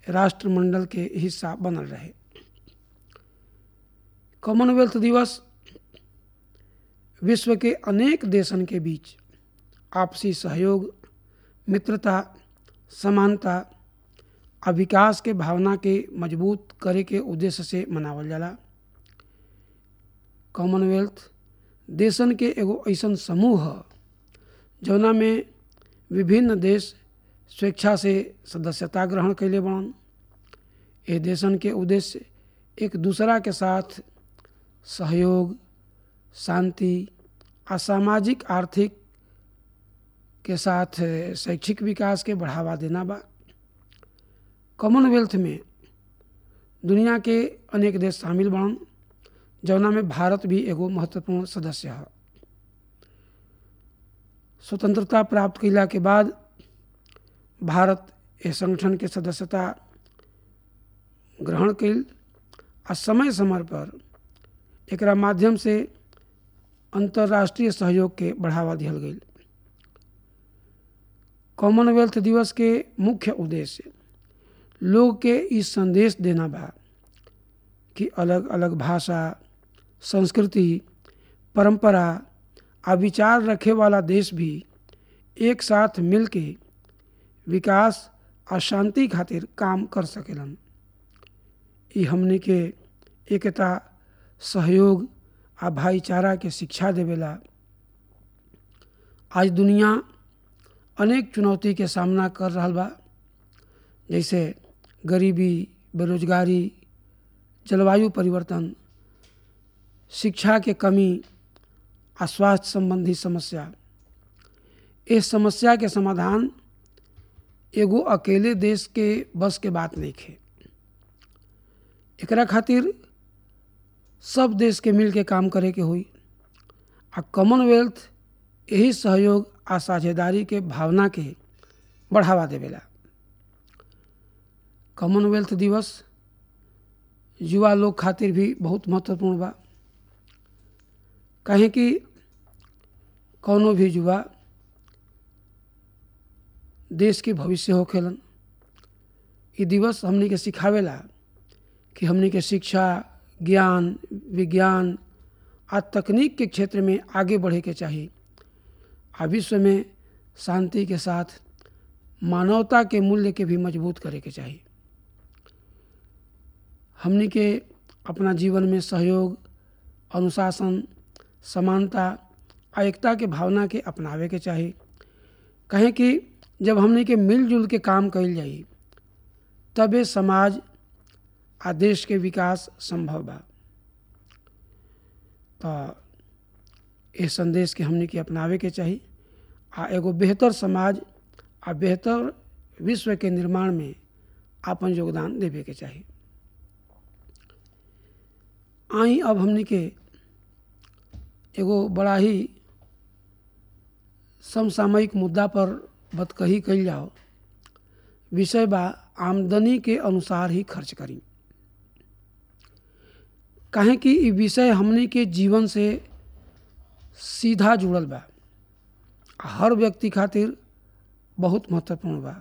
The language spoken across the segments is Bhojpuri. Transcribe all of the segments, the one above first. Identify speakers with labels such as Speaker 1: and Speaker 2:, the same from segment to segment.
Speaker 1: राष्ट्रमंडल के हिस्सा बनल रहे कॉमनवेल्थ दिवस विश्व के अनेक देशन के बीच आपसी सहयोग मित्रता समानता आ विकास के भावना के मजबूत करे के उद्देश्य से मनावल जाला कॉमनवेल्थ देशन के एगो ऐसन समूह ह जौना में विभिन्न देश स्वेच्छा से सदस्यता ग्रहण कैले बड़न ये देशन के उद्देश्य एक दूसरा के साथ सहयोग शांति आ सामाजिक आर्थिक के साथ शैक्षिक विकास के बढ़ावा देना बा कॉमनवेल्थ में दुनिया के अनेक देश शामिल बनन जौना में भारत भी एगो महत्वपूर्ण सदस्य है स्वतंत्रता प्राप्त कैला के बाद भारत इस संगठन के सदस्यता ग्रहण कैल आ समय समय पर एकरा माध्यम से अंतर्राष्ट्रीय सहयोग के बढ़ावा दिहल गई कॉमनवेल्थ दिवस के मुख्य उद्देश्य लोग के ई संदेश देना बा कि अलग अलग भाषा संस्कृति परंपरा आ विचार रखे वाला देश भी एक साथ मिल के विकास आ शांति खातिर काम कर सकेलन ई हमने के एकता सहयोग आ भाईचारा के शिक्षा देवेला आज दुनिया अनेक चुनौती के सामना कर रहा बा जैसे गरीबी बेरोजगारी जलवायु परिवर्तन शिक्षा के कमी आ स्वास्थ्य संबंधी समस्या इस समस्या के समाधान एगो अकेले देश के बस के बात नहीं खे एकरा खातिर सब देश के मिल के काम करे के हुई आ कॉमनवेल्थ यही सहयोग आ साझेदारी के भावना के बढ़ावा देवेला कॉमनवेल्थ दिवस युवा लोग खातिर भी बहुत महत्वपूर्ण बा कहें कि कौनो भी युवा देश के भविष्य होखेलन ये दिवस हमने के सिखावेला कि हमने के शिक्षा ज्ञान विज्ञान आ तकनीक के क्षेत्र में आगे बढ़े के चाहिए आ विश्व में शांति के साथ मानवता के मूल्य के भी मजबूत करे के चाहिए हमने के अपना जीवन में सहयोग अनुशासन समानता आ एकता के भावना के अपनावे के चाहिए कहें कि जब हमने के मिलजुल के काम कल जाई तबे समाज आ देश के विकास संभव बा तो इस संदेश के हमने के अपनावे के चाहिए आ एगो बेहतर समाज आ बेहतर विश्व के निर्माण में अपन योगदान देवे के चाहिए आई अब हमने के एगो बड़ा ही समसामयिक मुद्दा पर बतकही कल जाओ विषय बा आमदनी के अनुसार ही खर्च करी काहे कि ई विषय हमने के जीवन से सीधा जुड़ल बा हर व्यक्ति खातिर बहुत महत्वपूर्ण बा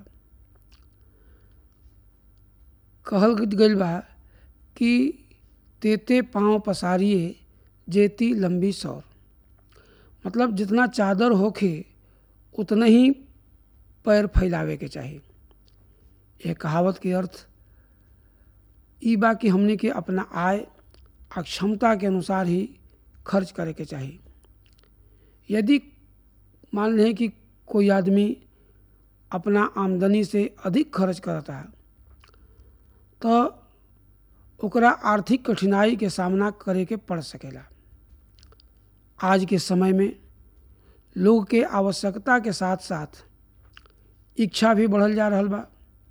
Speaker 1: कहल गई बा कि तेते पाँव पसारिए जेती लंबी सौर मतलब जितना चादर होखे उतना ही पैर फैलावे के चाहिए यह कहावत के अर्थ ई बा कि हमने के अपना आय आ क्षमता के अनुसार ही खर्च करे के चाहिए यदि मान लें कि कोई आदमी अपना आमदनी से अधिक खर्च करता है तो ओकरा आर्थिक कठिनाई के सामना करे के पड़ सकेला आज के समय में लोग के आवश्यकता के साथ साथ इच्छा भी बढ़ल जा रहा बा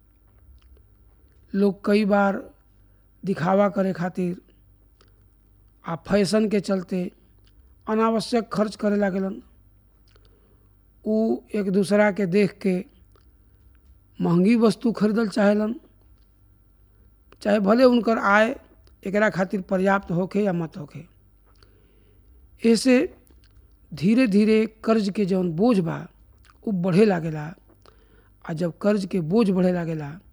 Speaker 1: लोग कई बार दिखावा करे खातिर आ फैशन के चलते अनावश्यक खर्च करे लागलन उ एक दूसरा के देख के महंगी वस्तु खरीदल चाहेलन चाहे भले उनकर आय एकरा खातिर पर्याप्त होखे या मत होखे ऐसे धीरे धीरे कर्ज के जौन बोझ बा उ बढ़े लागेला आ जब कर्ज के बोझ बढ़े लागेला